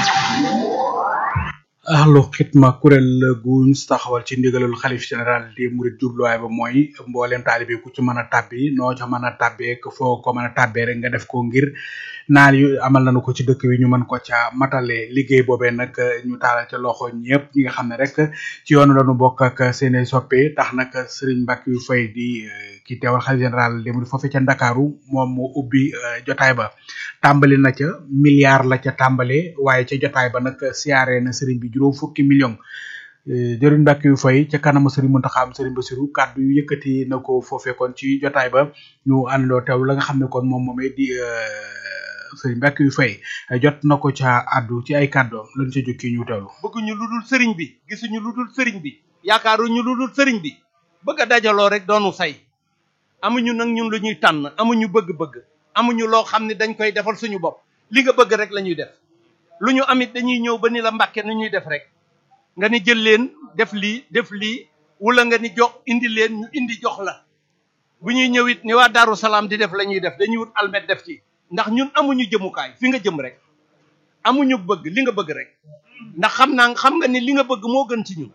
ahlu xitma kuréel guñ taxawal ci ndigalul xalif général di murid jubluwaay ba mooy mboolem taalibe ku ci mën a tàbbi noo ca mën a tàbbee foo ko mën a tàbbee rek nga def ko ngir naal yu amal nañu ko ci dëkk bi ñu mën ko ca matale liggéey boobee nag ñu taalal ca loxo ñëpp ñi nga xam ne rek ci yoonu lañu bokk ak seeni soppe tax nag Serigne Mbacke yu fay di ki teewal xalif général di murid foofee ca Ndakaaru moom moo ubbi jotaay ba tàmbali na ca milliard la ca tàmbale waaye ca jotaay ba nag siyaare na Serigne bi juróom fukki million jëriñ Mbàkke yu fay ca kanamu Serigne Mountakha am Serigne Bassirou kàddu yu yëkkati na ko foofee kon ci jotaay ba ñu àndoo teew la nga xam ne kon moom moomee di Serigne Mbàkke yu fay jot na ko ca addu ci ay kàddoom lañ ca jukki ñu teewlu bëgguñu lu dul sëriñ bi gisuñu lu dul sëriñ bi yaakaaruñu lu dul sëriñ bi bëgg a dajaloo rek doonu say amuñu nag ñun lu ñuy tànn amuñu bëgg-bëgg amuñu loo xam ne dañ koy defal suñu bopp li nga bëgg rek la ñuy def lu ñu amit dañuy ñëw ba ni la mbàkke nu ñuy def rek nga ni jël leen def lii def lii wala nga ni jox indi leen ñu indi jox la bu ñuy ñëw it ni waa Daaru Salaam di def la ñuy def dañuy wut almet def ci ndax ñun amuñu jëmukaay fi nga jëm rek amuñu bëgg li nga bëgg rek ndax xam naa xam nga ni li nga bëgg moo gën ci ñun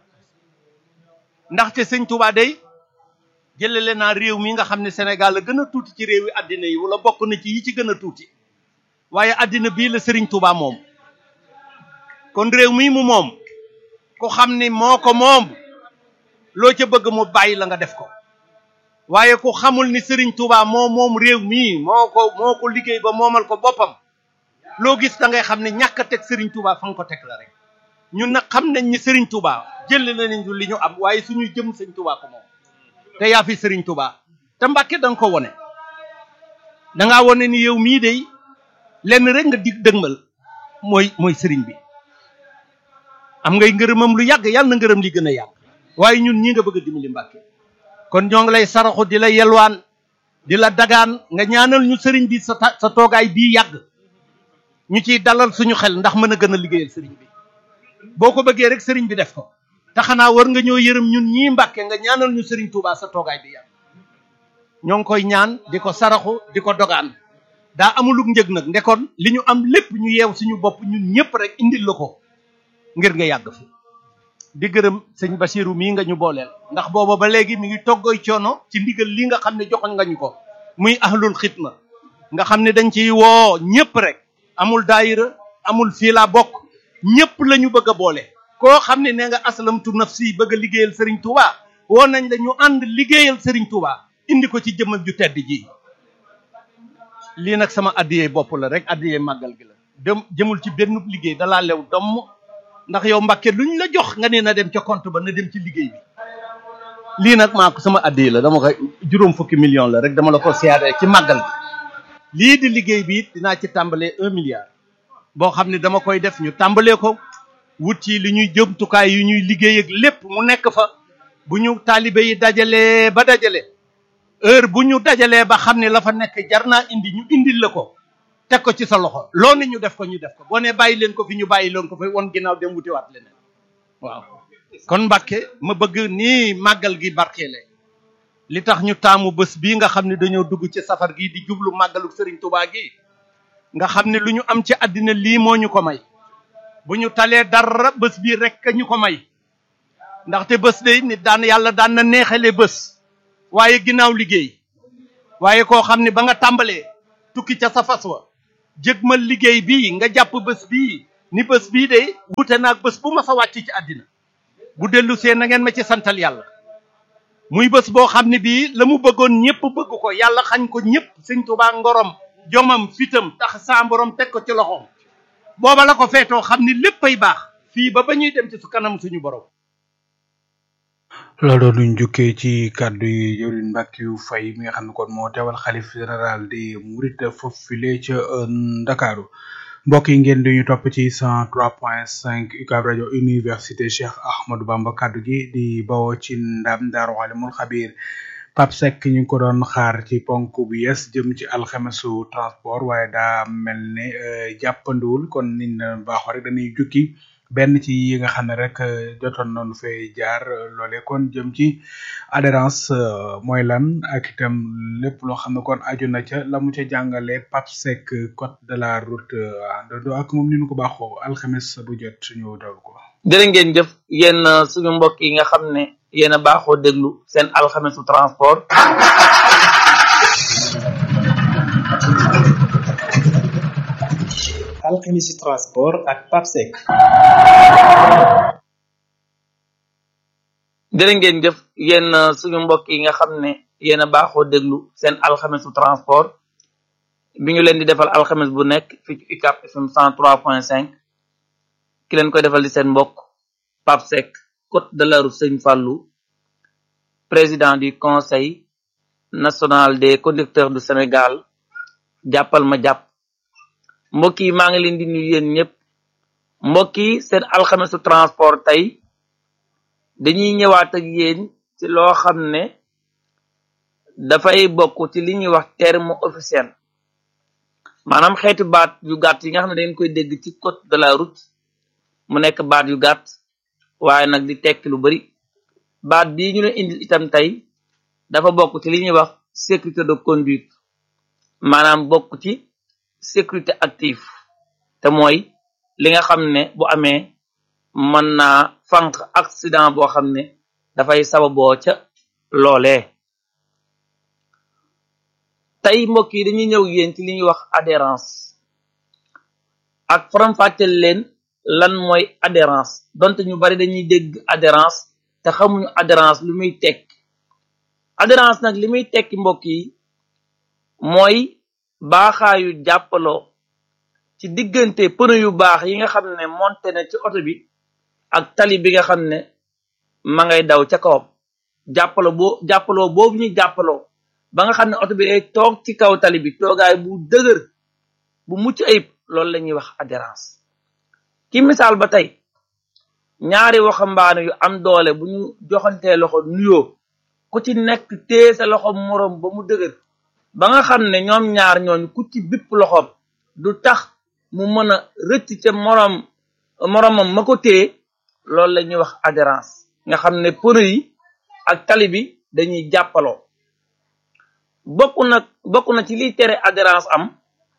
ndaxte sëñ Touba day jëlale naa réew mi nga xam ne Sénégal la gën a tuuti ci réew yi àddina yi wala bokk na ci yi ci gën a tuuti waaye àddina bii la Serigne Touba moom kon réew mii mu moom ku xam ni moo ko moom loo ca bëgg mu bàyyi la nga def ko waaye ku xamul ni Serigne Touba moo moom réew mii moo ko moo ko liggéey ba moomal ko boppam loo gis da ngay xam ne ñàkk a teg Serigne Touba fa nga ko teg la rek ñun nag xam nañ ni Serigne Touba jël nañu li ñu am waaye suñu jëm Serigne Touba ko moom te yaa fi Serigne Touba te Mbàkke da nga ko wone da ngaa wone ni yow mii day lenn rek nga dig dëgmal mooy mooy Serigne bi am ngay ngërëmam lu yàgg yàlla na ngërëm li gën a yàgg waaye ñun ñi nga bëgg a dimbali Mbàkke kon ñoo ngi lay saraxu di la yelwaan di la dagaan nga ñaanal ñu sëriñ bi sa sa toogaay bii yàgg ñu ciy dalal suñu xel ndax mën a gën a liggéeyal sëriñ bi boo ko bëggee rek sëriñ bi def ko te xanaa war nga ñoo yërëm ñun ñii Mbàkke nga ñaanal ñu sëriñ Touba sa toogaay bi yàgg ñoo ngi koy ñaan di ko saraxu di ko dogaan daa amulug njëg nag ndekoon li ñu am lépp ñu yeew suñu bopp ñun ñëpp rek indil la ko ngir nga yàgg fi di gërëm sëñ Basiru mii nga ñu booleel ndax booba ba léegi mi ngi toggoy coono ci ndigal li nga xam ne joxoñ nga ñu ko muy ahlul xidma nga xam ne dañ ciy woo ñëpp rek amul daayira amul fii laa bokk ñëpp la ñu bëgg a boole koo xam ne nee nga aslamtu nafsi bëgg a liggéeyal Serigne Touba woo nañ la ñu ànd liggéeyal Serigne Touba indi ko ci jëmmam ju tedd ji lii nag sama addiyee bopp la rek addiyee màggal gi la dem jëmul ci benn liggéey dalaa lew domm ndax yow Mbàkke luñ la jox nga ne na dem ca compte ba na dem ci liggéey bi lii nag maa ko sama addiye la dama ko juróom fukki million la rek dama la ko siyaare ci màggal gi lii di liggéey bi it dinaa ci tàmbalee un milliard boo xam ne dama koy def ñu tàmbalee ko wut ci li ñuy jëmtukaay yu ñuy liggéey ak lépp mu nekk fa bu ñu taalibe yi dajalee ba dajale heure bu ñu dajalee ba xam ne la fa nekk jar naa indi ñu indil la ko teg ko ci sa loxo loo ne ñu def ko ñu def ko boo ne bàyyi leen ko fi ñu bàyyi leen ko fi won ginnaaw dem wutiwaat leneen waaw kon Mbàkke ma bëgg nii màggal gi barkeele li tax ñu taamu bés bii nga xam ne dañoo dugg ci safar gi di jublu màggalu Serigne Touba gi nga xam ne lu ñu am ci àddina lii moo ñu ko may bu ñu talee dara bés bii rek ñu ko may ndaxte bés day nit daan yàlla daan na neexale bés waaye ginnaaw liggéey waaye koo xam ne ba nga tàmbalee tukki ca sa fas wa jëgmal liggéey bii nga jàpp bés bii ni bés bii de wute naag bés bu ma sa wàcc ci àddina bu dellu see na ngeen ma ci santal yàlla muy bés boo xam ne bii la mu bëggoon ñëpp bëgg ko yàlla xañ ko ñëpp sëñ Tuubaa ngorom jomam fitam tax saa borom teg ko ci loxoom booba la ko feetoo xam ni léppay baax fii ba ba ñuy dem ci su kanam suñu borom loolu luñ jukkee ci kàddu yi jëwriñ Mbackiou Faye mi nga xam ne kon moo teewal xalif général di murit foofu file ca Ndakaaru mbokk yi ngeen di ñu topp ci cent trois point cinq UCAB rajo université Cheikh Ahmadou Bamba kaddu gi di bawoo ci ndam Daaru Alimul Xabiir Pape Seck ñu ngi ko doon xaar ci ponk bu yes jëm ci alxamesu transport waaye daa mel ne jàppandiwul kon niñ na baaxoo rek dañuy jukki benn ci yi nga xam ne rek jotoon nañu fee jaar loole kon jëm ci adhérence mooy lan ak itam lépp loo xam ne kon aju na ca la mu ca jàngale Pape Seck code de la route àndandoo ak moom ni ñu ko baaxoo alxames bu jot ñu daw ko. jërë ngeen jëf yéen suñu mbokk yi nga xam ne yéen a baaxoo déglu seen alxamesu transport. alxemisi transport ak Pape Seck. jërë ngeen jëf yéen suñu mbokk yi nga xam ne yéen a baaxoo déglu seen alxamesu transport bi ñu leen di defal alxames bu nekk fii ci UCAB FM 103.5 ki leen koy defal di seen mbokk Pape Seck côte de la route Sëñ Fallou président du conseil national des conducteurs du Sénégal jàppal ma jàpp mbokk yi maa ngi leen di nuyu yéen ñëpp mbokk yi seen alxamesu transport tey dañuy ñëwaat ak yéen ci loo xam ne dafay bokk ci li ñuy wax terme officiel maanaam xeetu baat yu gàtt yi nga xam ne dañ koy dégg ci code de la route mu nekk baat yu gàtt waaye nag di tekki lu bari baat bii ñu leen indil itam tey dafa bokk ci li ñuy wax sécurité de conduite maanaam bokk ci sécurité active te mooy li nga xam ne bu amee mën naa fànq accident boo xam ne dafay sababoo ca loolee tey mbokk yi dañuy ñëw yéen ci li ñuy wax adhérence ak faram-fàcceel leen lan mooy adhérence donte ñu bari dañuy dégg adhérence te xamuñu adhérence lu muy tekki adhérence nag li muy tekki mbokk yi mooy baaxaayu jàppaloo ci diggante pneu yu baax yi nga xam ne monté na ci oto bi ak tali bi nga xam ne ma ngay daw ca kawam jàppaloo boo jàppaloo boobu ñu jàppaloo ba nga xam ne oto bi day toog ci kaw tali bi toogaay bu dëgër bu mucc ayib loolu la ñuy wax adhérence ki misaal ba tey ñaari waxambaane yu am doole bu ñu joxantee loxo nuyoo ku ci nekk téye sa loxo moroom ba mu dëgër ba nga xam ne ñoom ñaar ñooñu ku ci bipp loxoom du tax mu mën a rëcc ca moroom moroomam ma ko téye loolu la ñuy wax adhérence nga xam ne pneu yi ak tali bi dañuy jàppaloo bokk na bokk na ci liy tere adhérence am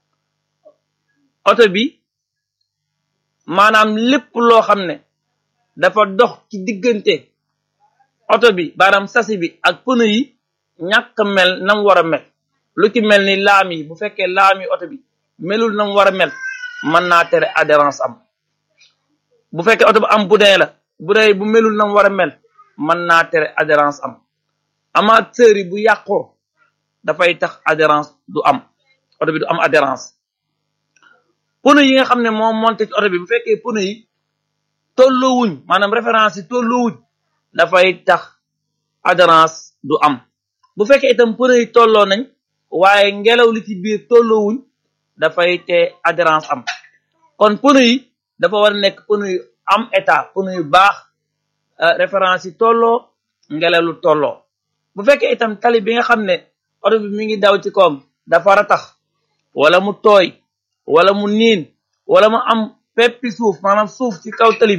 oto bi maanaam lépp loo xam ne dafa dox ci diggante oto bi maanaam sasi bi ak pneu yi ñàkk mel nam war a mel lu ci mel ni laam yi bu fekkee laam yi oto bi melul nam war a mel mën naa tere adhérence am bu fekkee oto bi am boudin la boudin yi bu melul nam war a mel mën naa tere adhérence am amateur yi bu yàqoo dafay tax adhérence du am oto bi du am adhérence pneu yi nga xam ne moo monté ci oto bi bu fekkee pneu yi tolloowuñ maanaam référence yi tolloowuñ dafay tax adhérence du am bu fekkee itam pneu yi tolloo nañ waaye ngelaw li ci biir tolloowuñ dafay te adhérence am kon pneu yi dafa war a nekk pneu yu am état pneu yu baax référence yi tolloo ngelaw lu tolloo bu fekkee itam tali bi nga xam ne oto bi mi ngi daw ci kawam dafa ratax wala mu tooy wala mu niin wala mu am peppi suuf maanaam suuf ci kaw tali bi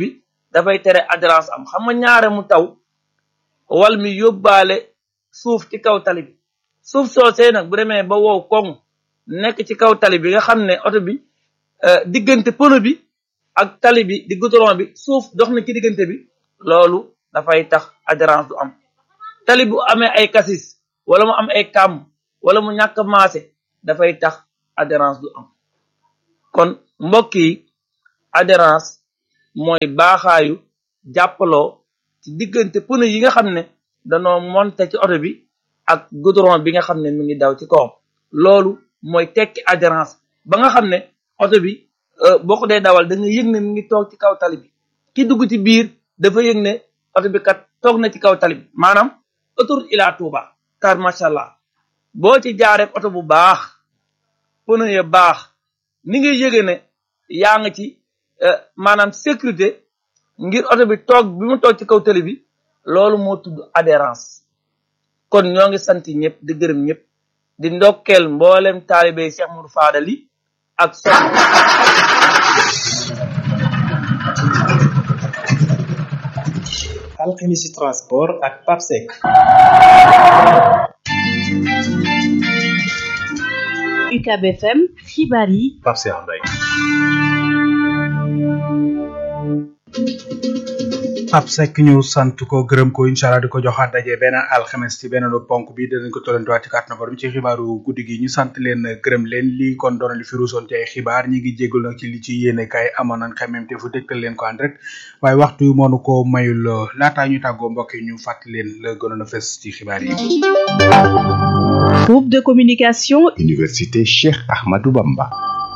dafay tere adhérence am xam nga ñaare mu taw wal mi yóbbaale suuf ci kaw tali bi suuf soosee nag bu demee ba wow koŋ nekk ci kaw tali bi nga xam ne oto bi diggante pono bi ak tali bi di goudron bi suuf dox na ci diggante bi loolu dafay tax adhérence du am tali bu amee ay kasis wala mu am ay kàmm wala mu ñàkk maase dafay tax adhérence du am kon mbokk yi adhérence mooy baaxaayu jàppaloo ci diggante pneu yi nga xam ne danoo monté ci oto bi ak goudron bi nga xam ne mi ngi daw ci kawam loolu mooy tekki adhérence ba nga xam ne oto bi boo ko dee dawal da nga yëg ne mi ngi toog ci kaw tali bi ki dugg ci biir dafa yëg ne oto bi kat toog na ci kaw tali bi maanaam autoroute ila Touba car macha allah boo ci jaaree oto bu baax pneu ya baax ni ngay yëge ne yaa nga ci maanaam sécurité ngir oto bi toog bi mu toog ci kaw tali bi loolu moo tudd adhérence kon ñoo ngi sant ñëpp di gërëm ñëpp di ndokkeel mboolem taalibe Cheikh Moudou Fadal yi ak so alchimie transport ak papsec UCAB FM xibaar yi Pape Cheikh Mbaye Pape Seck ñu sant ko gërëm ko incha allah di ko joxaat daje beneen alxames ci beneen ponk bi dinañ ko tollantewaat ci kàttanu borom ci xibaaru guddi gi ñu sant leen gërëm leen lii kon doon li fi ruusoon ci ay xibaar ñi ngi jégalu nag ci li ci yéene kay amoon nañ xemem te fu dégtal leen ko en direct waaye waxtu yu moonu ko mayul laataa ñu tàggoo mbokk yi ñu fàttali leen la gënoon a fes ci xibaar yi. groupe de communication. Université Cheikh Ahmadou Bamba.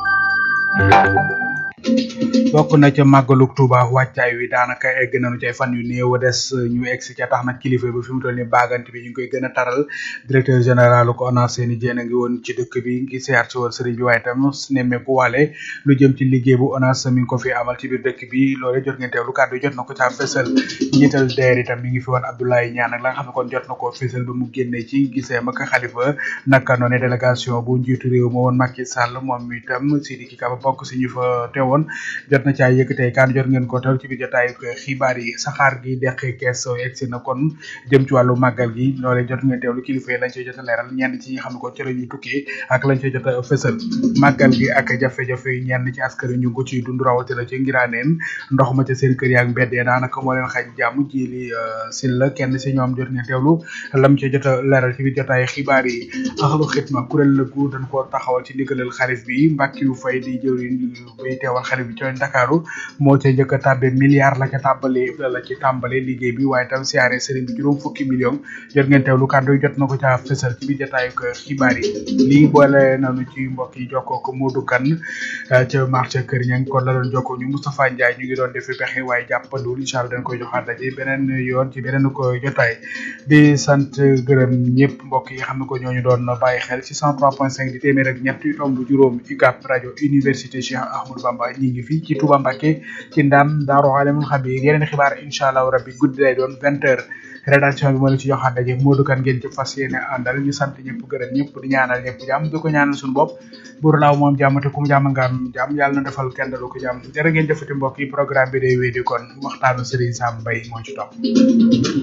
bokk na ca màggalug Tuuba wàccaay wi daanaka egg nañu ci ay fan yu néew des ñu egg si ca tax nag kilifa ba fi mu toll ni baagante bi ñu ngi koy gën a taral directeur général ko ONAS seeni jéen a ngi woon ci dëkk bi ngi siyaar si woon sëriñ bi waaye tam nemmeeku waale lu jëm ci liggéey bu ONAS mi ngi ko fi amal ci biir dëkk bi loole jot ngeen teewlu kàddu jot na ko caa fësal njiital deer itam mi ngi fi woon Abdoulaye Ñaan ak la nga xam ne kon jot na koo fësal ba mu génnee ci gisee ma ka xalifa naka noone délégation bu njiitu réew ma woon Macky Sall moom itam Sidiki Kaba bokk si ñu fa teewoon jot na caa yëkkatee kan jot ngeen ko teew ci biir jotaay xibaar yi saxaar gi deqe kees egsi na kon jëm ci wàllu màggal gi loolee jot ngeen teewlu kilifa yi lañ cey jot a leeral ñenn ci ñi xam ne kon ci la ñuy tukkee ak lañ cey jot a fësal màggal gi ak jafe-jafe yi ñenn ci askan wi ñu ngi ko ciy dund rawatina ci ngiraaneen ndox ma ca seen kër yaak mbedd ya daanaka moo leen xaj jàmm ji li sil la kenn si ñoom jot ngeen teewlu lam cey jot a leeral ci biir jotaay xibaar yi axlu xitma kuréel la gu dañ koo taxawal ci ndigalal xarit bi mbàkki yu fay di jëwriñ bay teewal xarit bi ci Ndakaaru moo ca njëkk a tàbbe milliard la ca tàmbali la ci tàmbale liggéey bi waaye tam siyaare sëriñ bi juróom fukki million jot ngeen teewlu kàddu yi jot na ko ca fësal ci biir jotaayu ko xibaar yi lii boole nañu ci mbokk yi jokkoo ko Modou Kane ca marché Kër Ñang kon la doon jokkoo ñu Moustapha Ndiaye ñu ngi doon defi pexe waaye jàppandul incha allah dañ koy joxaat daje beneen yoon ci beneen ko jotaay di sant gërëm ñëpp mbokk yi xam ne ko ñooñu doon bàyyi xel ci 103.5 di téeméer ak ñett yu tomb juróom UCAB rajo université Cheikh Ahmadou Bamba ñi ngi fi ci Touba Mbacké ci ndam Daaru Alimul Xabiir yeneen xibaar incha allah rabbi guddi lay doon vingt heures rédaction bi moo leen ci joxaat daje Modou Kane ngeen ci fas yéene àndal ñu sant ñëpp gërëm ñëpp di ñaanal ñëpp jàmm di ko ñaanal suñu bopp buur laaw moom jàmm te ku mu jàmm nga am jàmm yàlla na defal kenn dalu ko jàmm jërë ngeen jëfati mbokk yi programme bi day wéy di kon waxtaanu Serigne Sam Mbaye moo ci topp